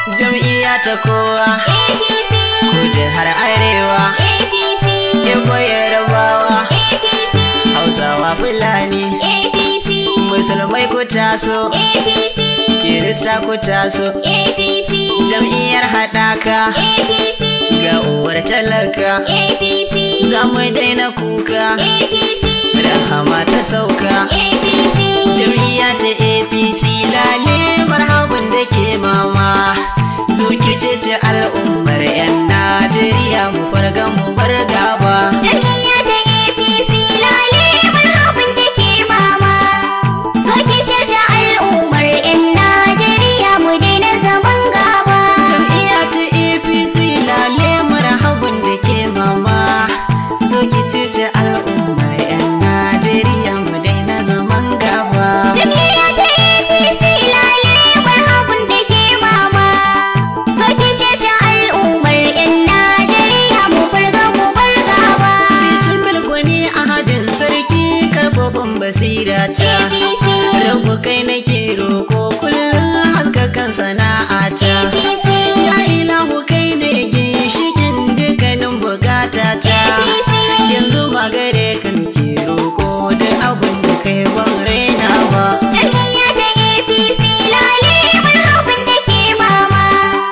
jam'iyya ta kowa APC, kudu har arewa APC, Igbo yarabawa APC, hausawa fulani APC, musulmai ku taso APC, kirista ku taso APC, jam'iyyar haɗaka APC, ga uwar talaka APC, za mu daina kuka APC, rahama ta sauka APC, jam'iyya ta apc lale marhaban da ke mama zuki ce al'ummar 'yan najeriya mu farga mu bar gaba Jam'iyya ta APC lale marhaban da ke mama. So ki cece al'ummar 'yan Najeriya mu daina zaman gaba. jam'iyya ta apc lale marhaban da ke mama zuki ce al'ummar 'yan najeriya mu daina zaman gaba Jam'iyya ta APC lale marhaban da ke mama. So ki cece al'ummar 'yan Najeriya mu farga mu bar gaba. Bismil gwani ahadin sarki karfafan basira ta APC, Rabu kai nake roko kullum haskakan sana'a ta APC, Ya ilahu kai ne ginshikin dukkanin bukata ta APC. Yanzu magare kan ke roko da abin da kai ban raina ba Jam'iyya ta APC lale marhaban da ke mama.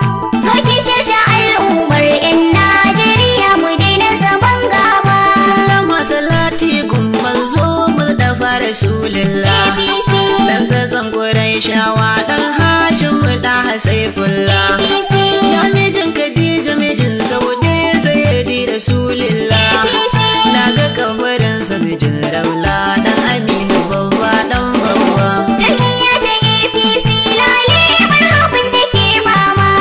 So ki cece al'ummar 'yan Najeriya mu daina zaman gaba. Sallama salati gumman zo mu dafa rasulillah APC, Dan zazzan shawa dan hashin mu da hasaifullah APC, Ya mijin Khadija mijin Saude sayyidi Rasulillah APC. Na ga kabarinsa mijin Raula dan Aminu babba dan babba Jam'iyya ta APC lale marhaban da ke mama.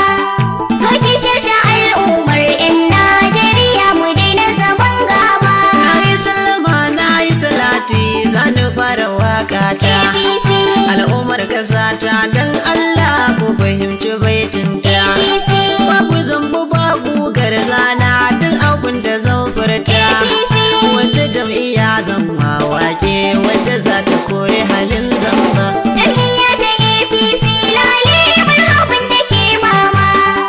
So ki cece al'ummar 'yan Najeriya mu daina zaman gaba. Na yi sallama na yi salati zani fara waka ta APC, Al'ummar ƙasata dan Allah ku fahimci baitinta APC, Babu zambu babu garzana duk abin da zan furta APC. Wata jam'iyya zan wake wadda za ta kore halin zamba Jam'iyya ta APC lale marhaban da ke mama.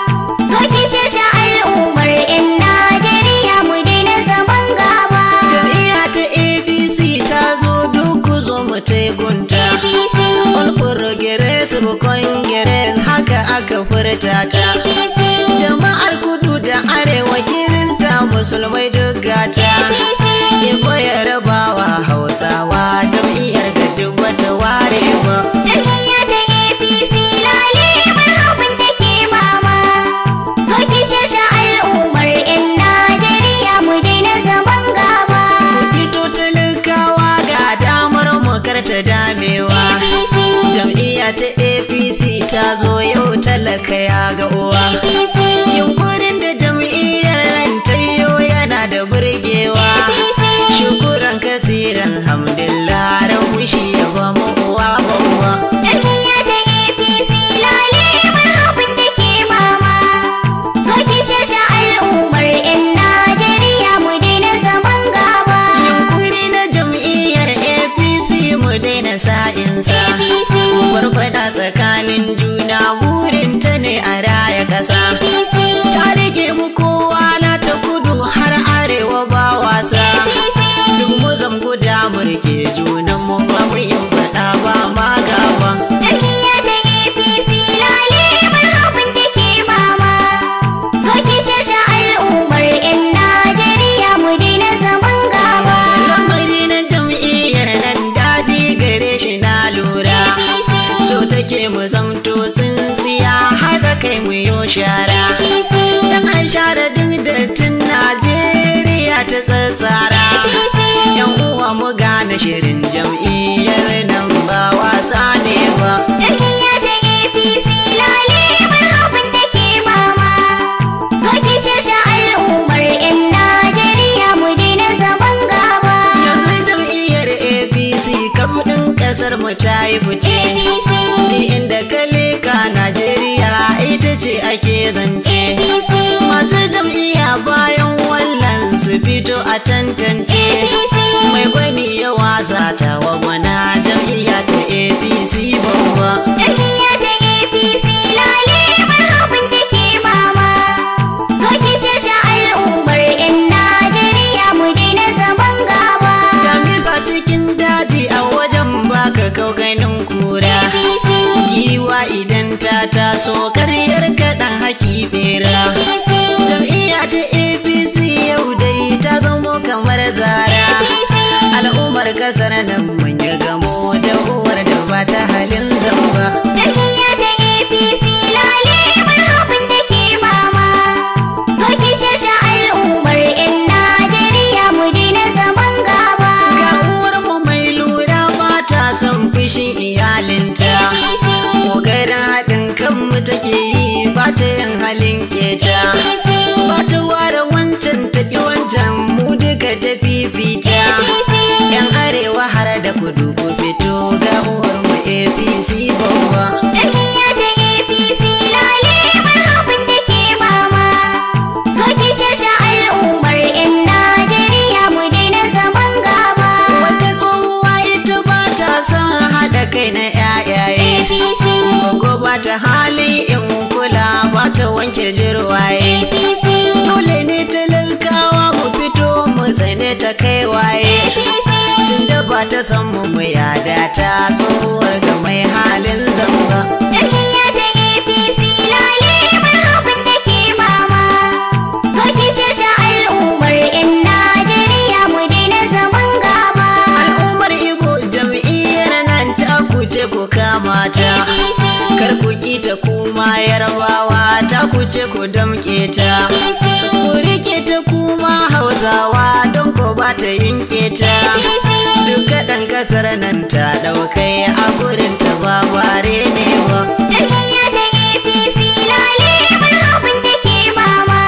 So ki cece al'ummar 'yan Najeriya mu daina zaman gaba. Jam'iyya ta APC ta zo duk ku zo mu taigunta. APC, All Progressive Congress haka aka furta ta. APC, Jama'ar kudu da arewa kirista musulmai duk gata. APC. Ibo yarabawa hausawa jam'iyyar ga duk wata ware ba. Jam'iyya ta APC lale marhaban da ke mama. So ki cece al'ummar 'yan Najeriya mu daina zaman gaba. Ku fito talakawa ga damar mu karta damewa. APC, Jam'iyya ta APC ta zo yau talaka ya ga uwa. APC, Yunkurin da jam'iyyar nan ta yo yana da burgewa. APC. Shukuran kasiran hamdillah rabu shi ya ba mu uwa babba. Jam'iyya ta APC lale marhaban da ke mama. So ki cece al'ummar 'yan Najeriya mu daina zaman gaba. Yunkuri na jam'iyyar APC mu daina sa'insa. APC, Farfada tsakanin juna burinta ne a raya ƙasa. APC, Ta rike mu kowa na ta kudu har arewa ba wasa. APC. Duk mu zan guda murke junan mu ba mu yin faɗa ba ma gaba. Jam'iyya ta APC lale marhaban da ke mama. So ki cece al'ummar 'yan Najeriya mu daina zaman gaba. Lamari na jam'iyyar nan daɗi gare shi na lura. APC, So take mu zamto tsintsiya haɗa kai mu yo shara. APC, Dan an share duk dattin Najeriya ta tsatsara. APC. Yan uwa mu gane shirin jam'iyyar nan ba wasa ne ba. Jam'iyya ta APC lale marhaban da ke mama. So ki cece al'ummar 'yan Najeriya mu daina zaman gaba. Yanzu jam'iyyar APC kam ɗin ƙasar mu ta yi fice. APC, Ni inda ka leka Najeriya ita ce ake zance. APC, Masu jam'iyya bayan wallan su fito a tantance. APC. Mai gwani ya wasa ta wa gwana jam'iyya ta APC babba. Jam'iyya ta APC lale marhaban so karyar kaɗan haki bera APC jam'iyya ta apc yau dai ta zamo kamar zara APC al'ummar kasar nan mun yi gamo da uwar da ba ta halin zamba Jam'iyya ta APC lale marhaban da ke mama. So ki cece al'ummar 'yan Najeriya mu daina zaman gaba. ga uwar mu mai lura ba ta son fushin iyalinta APC, kokarin haɗin kanmu take yi ba ta yin halin keta APC, ba ta ware wancan ta ki wancan mu duka ta fifita APC. yan arewa har da kudu ku fito ga uwar mu apc babba Jam'iyya ta APC lale marhaban da ke mama. So ki cece al'ummar 'yan Najeriya mu daina zaman gaba. wata tsohuwa ita ba ta son haɗa kai na yayaye APC, Gogo ba ta hali in kula ba ta wanke jirwaye APC, dole ne talakawa mu fito mu tsane ta kai waye APC. tunda ba ta san mu mu yada ta tsohuwar ga mai halin zamba Jam'iyya ta APC lale marhaban da ke mama. So ki cece al'ummar 'yan Najeriya mu daina zaman gaba. al'ummar ibo jam'iyyar nan ta kuce ku kama ta APC, kar ku ki ta kuma yarbawa ta kuce ku damƙe ta APC, ku rike ta kuma hausawa don ko ba ta yinke ta APC. duka ɗan ƙasar nan ta ɗaukai a gurin ta ba bare ne ba Jam'iyya ta APC lale marhaban da ke mama.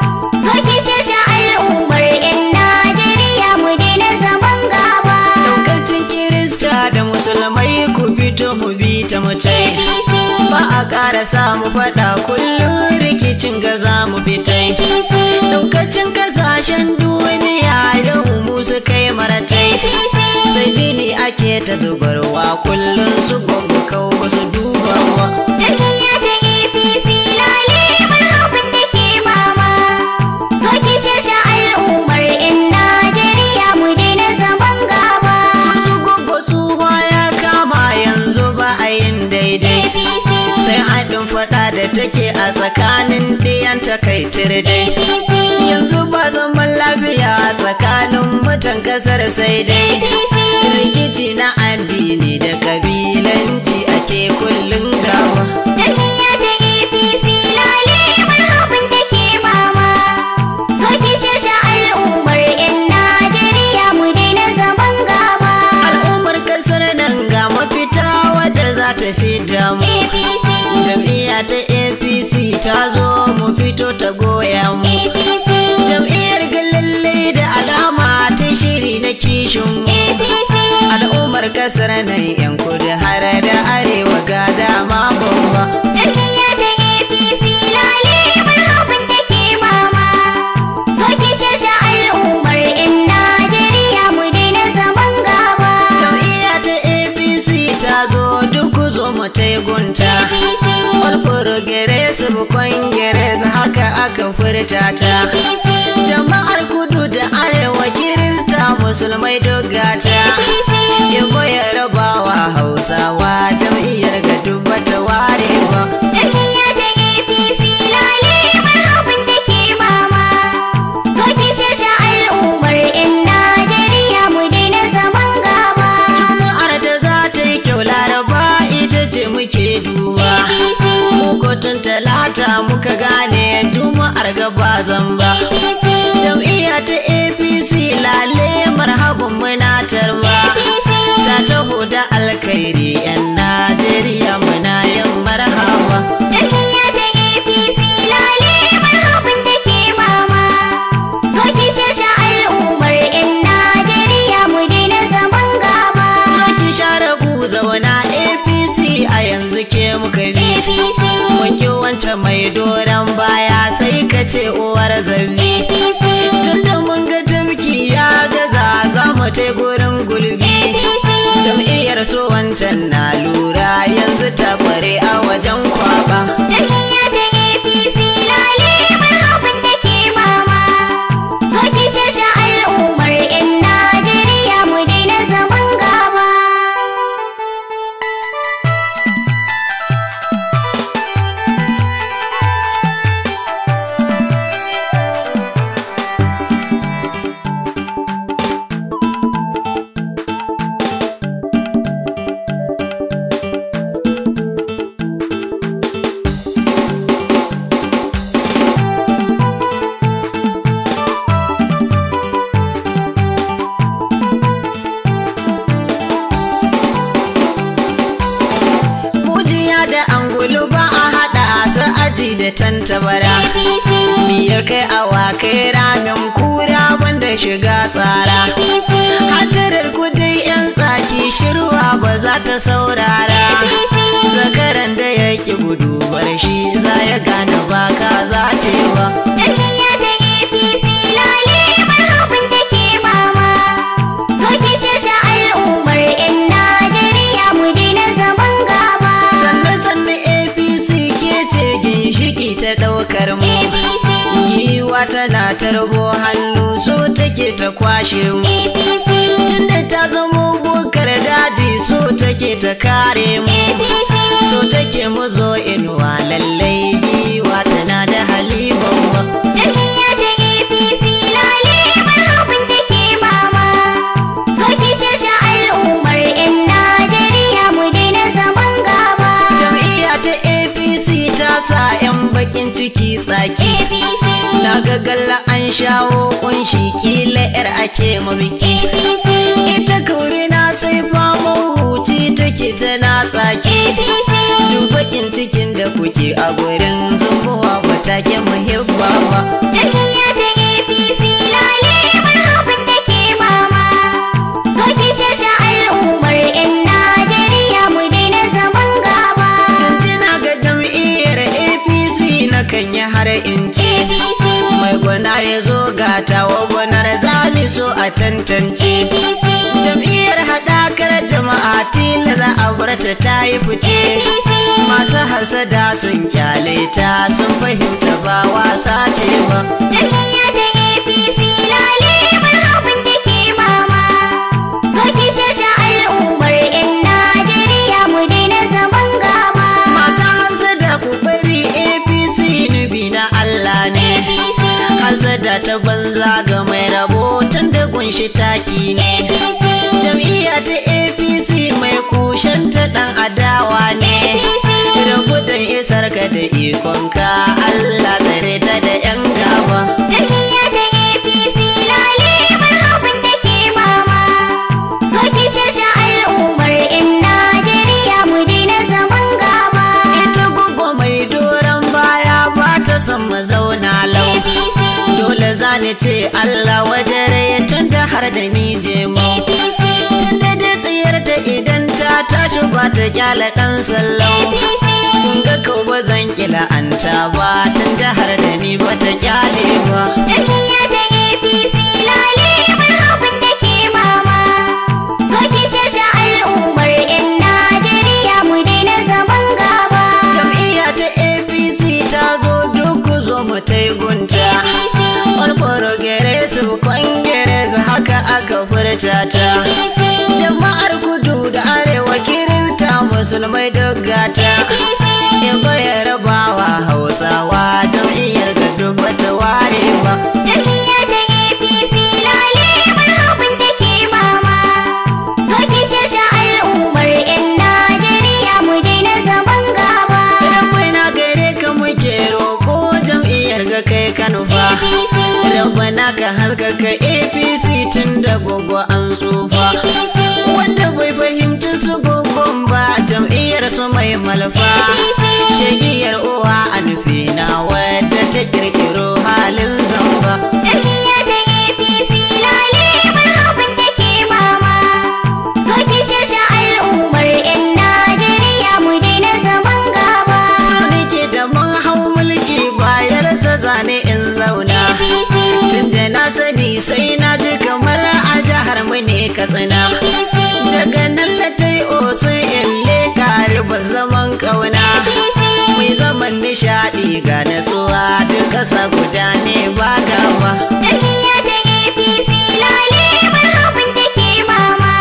So ki cece al'ummar 'yan Najeriya mu daina zaman gaba. Daukacin Kirista da Musulmai ku fito mu bi ta mutai. APC, Ba a ƙara samu faɗa kullum rikicin ga za mu fitai. APC, Daukacin ƙasashen duniya yau mu su kai maratai. APC. Sai jini ake ta zubarwa kullum su gwaggo kau ba su dubawa. Jam'iyya ta APC lale marhaban da ke mama. So ki cece al'ummar 'yan Najeriya mu daina zaman gaba. Su su gwaggo tsuwa ya kama yanzu ba a yin daidai. APC, Sai haɗin faɗa da take a tsakanin ɗiyan takaitir dai. APC, yanzu ba zaman lafiya tsakanin mutan kasar sai dai APC. rikici na addini da kabilanci ake kullum gawa Jam'iyya ta APC lale marhaban da ke mama. So ki cece al'ummar 'yan Najeriya mu daina zaman gaba. al'ummar kasar nan ga mafita wadda za ta fi damu APC, jam'iyya ta apc ta zo mu fito ta goya mu APC, jam'iyyar galalle da alama ta shiri na kishin mu APC. al'ummar kasar nan yan kudu har da arewa ga dama babba Jam'iyya ta APC lale marhaban da ke mama. So ki cece al'ummar 'yan Najeriya mu daina zaman gaba. Jam'iyya ta APC ta zo duk zo mu ta gunta. APC, All progressive congress haka aka furta ta. APC, Jama'ar kudu da arewa kirista musulmai dogata. APC. Yabo ya rabawa hausawa jam'iyyar ga dubba ta ware ba. Jam'iyya ta APC lale marhaban da ke mama. So ki cece al'ummar 'yan Najeriya mu daina zaman gaba. Juma'ar da za ta yi kyau laraba ita ce muke duba. APC, Mukotun talata muka gane juma'ar gaba zamba. APC, Jam'iyya ta APC lale marhaban muna tarba. APC. Ta taho da alkhairi 'yan Najeriya muna yin marhaba. Jam'iyya ta APC lale marhaban da ke mama. So ki cece al'ummar 'yan Najeriya mu daina zaman gaba. Zo ki share ku zauna APC a yanzu ke muka bi. APC, Mun ki wancan mai doron baya sai ka ce uwar zambi. APC, Tunda mun ga tamki ya gaza za mu ta gurin gulbi. APC. Jam'iyyar so wancan na lura yanzu ta kware a wajen kwaba. Jam'iyya ta APC lale marhaban da ke mama. So ki cece al'ummar 'yan Najeriya mu daina zaman gaba. da tantabara APC mi ya kai awakai ramin kura banda shiga tsara APC hadarar kudai yan tsaki shirwa ba za ta saurara APC zakaran da ya ki gudu bar shi za ya gane ba ka zacewa Jam'iyya ta APC lale marhabin da ke mama. So ki cece al'ummar 'yan Najeriya mu daina zaman gaba. sannan sannan apc ke ce ginshiki ta ɗaukar mu APC, giwa tana tarbo hannu so take ta kwashe mu APC, tunda ta zamo bukar daji so take ta kare mu APC, so take mu zo inuwa lallai giwa tana da halibawa Jam'iyya ta APC lale marhabin da ke mama. So ki cece al'ummar 'yan Najeriya mu daina zaman gaba. jam'iyya ta apc ta sa 'yan bakin ciki tsaki APC, na ga galla an shawo kunshi kila 'yar ake mabiki APC, ita kauri na sai faman huci take tana tsaki APC. duk bakin cikin da kuke a gurin zumuwa ba take muhibba ba Jam'iyya ta APC lale marhabin da ke mama. So ki cece al'ummar 'yan Najeriya mu daina zaman gaba. Tuntuna ga jam'iyyar APC na kan yi har in ce APC, mai gwana ya zo ga tawa gwanar zami so a tantance APC, jam'iyyar haɗakar jama'a tila za a bar ta ta yi fice APC, masu hasada sun kyale ta sun fahimta ba wasa ce ba Jam'iyya ta APC lale marhabin da ke mama. So ki cece al'ummar 'yan Najeriya mu daina zaman gaba. masu hasada ku bari APC nubi na Allah ne APC, hasada ta banza ga mai rabo tun da kunshi taki ne APC, jam'iyya ta apc mai kushen ta dan adawa ne APC. da gudun isar ka da ikonka allah tsare ta da yan gaba Jam'iyya ta APC lale marhabin da ke mama. So ki cece al'ummar 'yan Najeriya mu daina zaman gaba. ita gugu mai doron baya ba ta son mu zauna lau APC, dole za ni ce allah wadare tun da har da ni je mu APC, tun da dai tsiyar ta idan ta tashi ba ta kyala ɗan sallau APC. kun ga kau ba zan kila an ta ba tun da har da ni ba ta kyale ba Jam'iyya ta APC lale marhabin da ke mama. So ki cece al'ummar 'yan Najeriya mu daina zaman gaba. jam'iyya ta apc ta zo duk ku zo mu ta yi gunta APC, all progressive congress haka aka furta ta APC, jama'ar kudu da arewa kirista musulmai duk gata APC. in baya rabawa hausawa jam'iyyar ga duk bata ware ba Jam'iyya ta APC lale marhabin da ke mama. So ki cece al'ummar 'yan Najeriya mu daina zaman gaba. Rabbai na gare ka muke roƙo jam'iyyar ga kai kanufa APC, Rabbana ka haskaka APC tun da gogo an tsufa APC, Wanda bai fahimci su gogon ba jam'iyyar su mai malfa APC. Shegiyar uwa a nufi na wadda ta kirkiro halin zamba Jam'iyya ta APC lale marhabin da ke mama. So ki cece al'ummar 'yan Najeriya mu daina zaman gaba. So nake da mun hau mulki bayarsa zane in zauna APC, Tunda na sani sai na ji kamar a jihar mu ne katsina APC, Daga nan latai osun ille ba zaman ƙauna APC. Mai zaman nishaɗi ga natsuwa duk ƙasa guda ne ba gaba Jam'iyya ta APC lale marhabin da ke mama.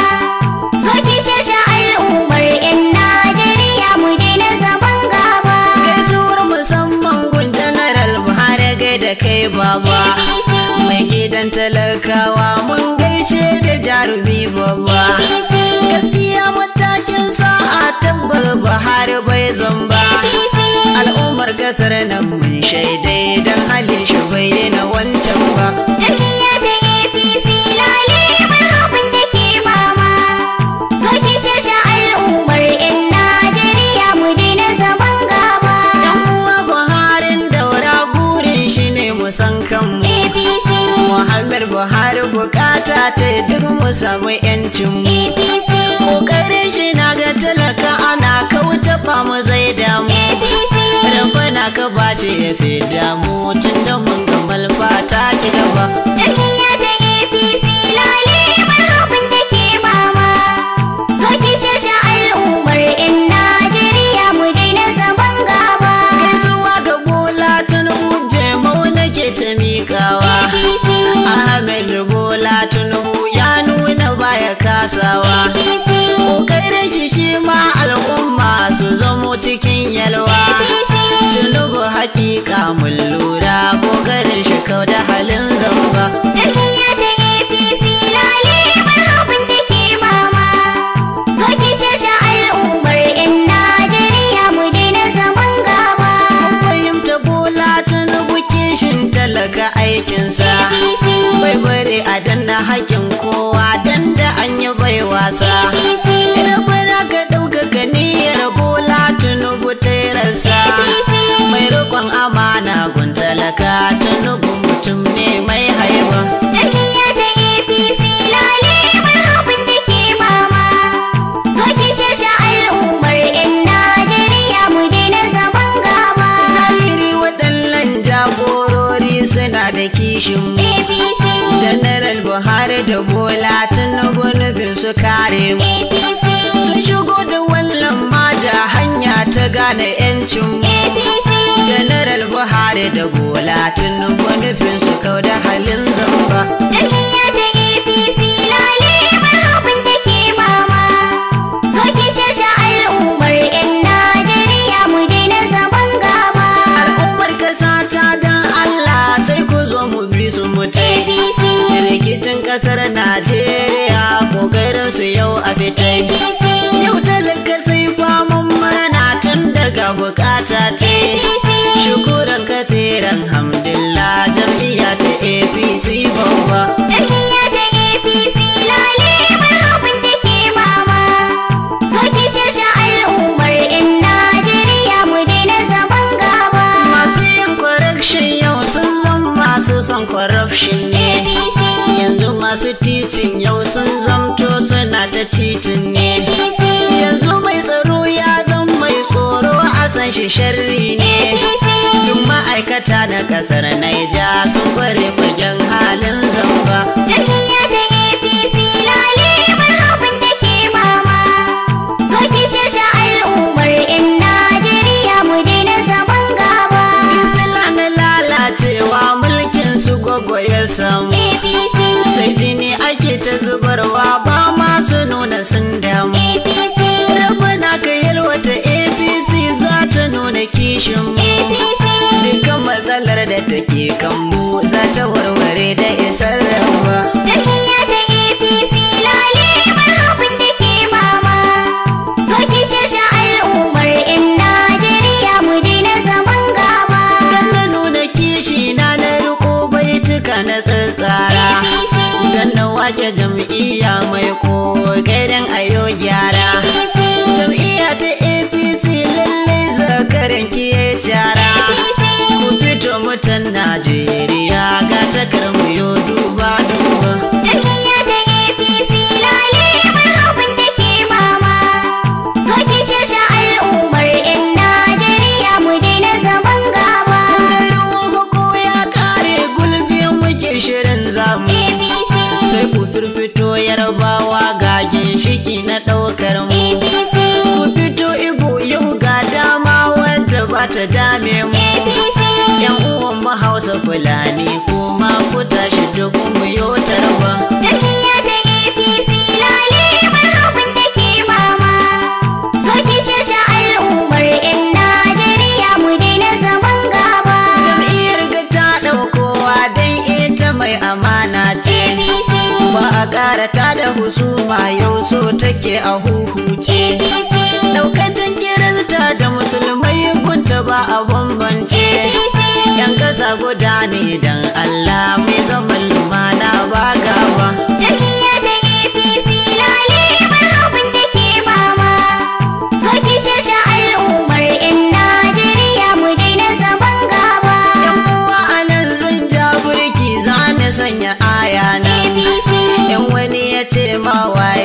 So ki cece al'ummar 'yan Najeriya mu daina zaman gaba. Gaisuwar musamman gun General Buhari gai da kai baba APC, Mai gidan talakawa mun gaishe da jarumi babba APC, Gaskiya matakin sa'a tabbas Buhari bai zamba APC. Al'ummar kasar nan mun shaidai don halin shi bai daina wancan ba Jam'iyya ta APC lale marhabin da ke mama. So ki cece al'ummar 'yan Najeriya mu daina zaman gaba. Yan uwa Buharin buhari bukata ta duk mu samu yancin mu APC kokarin shi na ga talaka ana kauta mu zai damu APC rabana ka bace ya fi damu tun da mun ga malfa ta ki gaba Jam'iyya ta APC lale marhaban da ke mama. So ki cece al'ummar 'yan Najeriya mu daina zaman gaba. gaisuwa ga bola tinubu jemau nake ta miƙawa APC, ahmed bola tinubu ya nuna baya kasawa APC, kokarin shi shi ma al'umma su zamo cikin yalwa APC, tinubu hakika mun lura kokarin shi kau da halin zamba Jam'iyya ta APC lale marhaban da ke mama. So ki cece al'ummar 'yan Najeriya mu daina zaman gaba. fahimta bola tinubu kishin talaka aikinsa APC, bai bari a danna haƙin kowa dan da an yi bai wasa APC, rabana ka ɗaukaka niyyar bola tinubu ta rasa APC. mai riƙon amana gun talaka tinubu mutum ne mai haiba Jam'iyya ta APC lale marhaban da ke mama. So ki cece al'ummar 'yan Najeriya mu daina zaman gaba. zahiri waɗannan jagorori suna da kishin mu APC, General Buhari da Bola Tinubu nufin su kare mu. APC, Sun shigo da wallan maja hanya ta gane 'yancin mu. APC, General Buhari da Bola Tinubu nufin su kau da halin zamba. Jam'iyya ta APC lale marhaban da ke mama. So ki cece al'ummar 'yan Najeriya mu daina zaman gaba. Al'ummar kasa ta dan Allah sai ku zo mu bi su mutai. APC, Rikicin kasar Najeriya kokarin su yau a fitai. APC, Yau talaka sai faman murna tun daga bukata ta APC. Shukuran kasiran hamdillah jam'iyya ta APC babba. Jam'iyya ta APC lale marhaban da ke mama. So ki cece al'ummar 'yan Najeriya mu daina zaman gaba. Masu yin corruption yau sun zan masu son corruption ne. APC, Yanzu masu titin yau sun zamto suna ta titin ne. APC, Yanzu mai tsaro ya zan mai tsoro a san shi sharri ne. APC. Duk ma'aikata na kasar Naija sun kware fagen halin zamba. Jam'iyya ta APC lale marhaban da ke mama. So ki cece al'ummar 'yan Najeriya mu daina zaman gaba. Kisila na lalacewa mulkin su gwaggo ya samu. APC, Sai jini ake ta zubarwa ba ma su nuna sun damu. APC, Rabana ka yalwata APC za ta nuna kishin mu. APC. Dukkan matsalar da take kanmu za ta warware da isar rawa. Jam'iyya ta APC lale marhaban da ke mama. So ki cece al'ummar 'yan Najeriya mu daina zaman gaba. Dan na nuna kishi na na riko baituka na tsatsara. APC, Dan na wake jam'iyya mai kokarin ayo gyara. APC, Jam'iyya ta APC lallai zakaran ki ya cara. APC. Ku fito mutan Najeriya ga takar mu yo duba duba. Jam'iyya ta APC lale marhaban da ke mama. So ki cece al'ummar 'yan Najeriya mu daina zaman gaba. Ruwan hako ya kare gulbi muke shirin zamu. APC, Sai ku firfito yarbawa ga ginshiki na ɗaukar mu. APC, Ku fito Igbo yau ga dama wadda ba ta dame mu. APC. Yan uwan mu Hausa Fulani kuma ku tashi duk mu yo tarba. Jam'iyya ta APC lale marhaban da ke mama. So ki cece al'ummar 'yan Najeriya mu daina zaman gaba. Jam'iyyar ga ta ɗaukowa dan ita mai amana ce. APC, Ba a ƙara ta da husuma yau so take a huhuce. APC, Daukacin kirista da musulmai gunta ba a bambance. APC. Yan ƙasa guda ne dan Allah mai zaman lumana ba gaba. Jam'iyya ta APC lale marhaban da ke mama. So ki cece al'ummar 'yan Najeriya mu daina zaman gaba. Yan uwa a nan zan ja burki za ni sanya aya ma waye